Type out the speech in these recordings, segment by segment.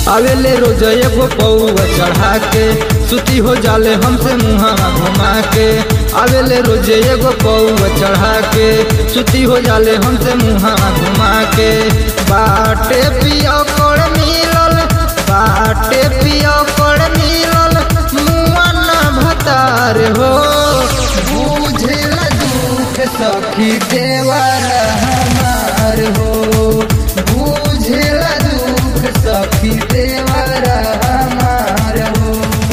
आवेले रोज एगो पौआ चढ़ा के सुती हो जाले हमसे मुहावा घुमा के आवेले रोज एगो पौआ चढ़ा के सुती हो जाले हमसे मुहावा घुमा के बाटे पिया कर मिलल बाटे पिया कर मिलल मुआ ना भतार हो बुझेल दुख सखी देवर हमार हो बुझेल दुख सखी देवर हमार हो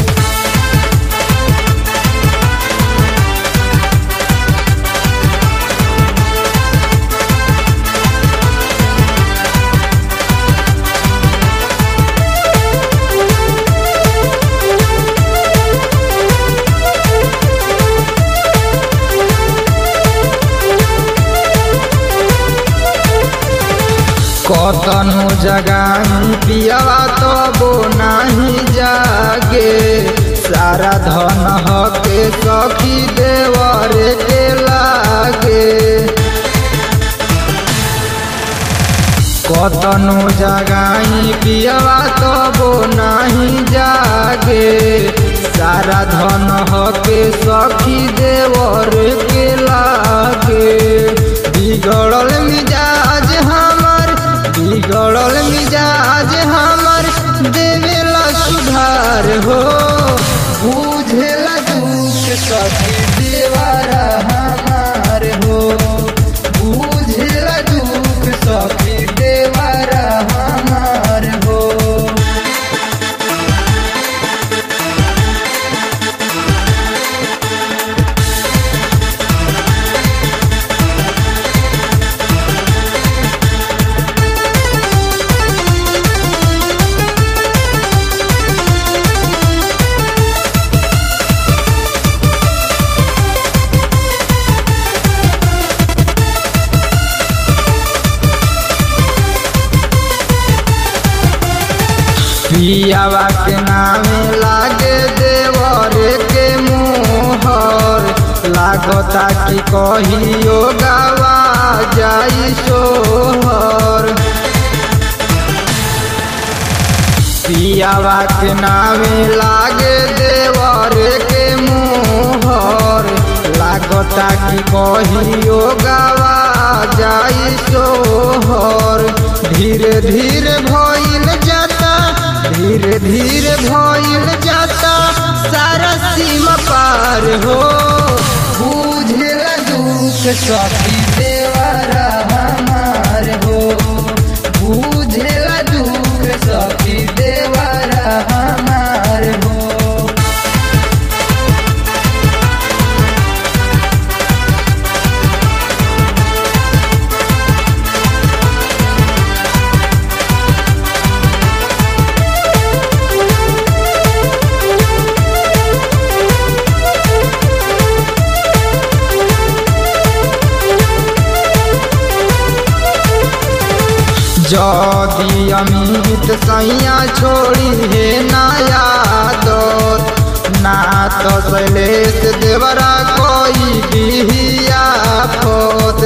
कतनो जगाई पियावा तबो नाही जागे सारा धन हके सखी देवर के लागे कतनो जगाई पियावा तबो नाही जागे सारा धन हके सखी देवर के लागे बिगड़ल मिजाज हमर बिगड़ल मिजाज हमर देवेला सुधार हो बुझेला दुख सखी देवारा हमार हो बुझेला दुख सखी देवारा हमार हो पियावा के नामे लागे देवर के मोहर लागता कि कहियो गावा जाई सोहर पियावा के नामे लागे देवर के मोहर लागता कि कहियो गावा जाई सोहर धीरे धीरे भइल जाता धीरे धीरे भइल जाता सारा सीमा पार हो बुझेला दुख सखी देवरा हमार हो बुझेला दुख सखी देवरा हमार हो जदि अमित सैया छोड़ी हे नया दोत ना तो शैलेश देवरा कोई बिहिया फोत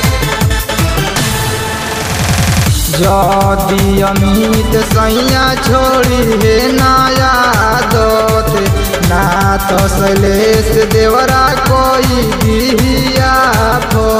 जदि अमित सैया छोड़ी हे नया दोत ना तो शैलेश देवरा कोई बिहिया फोत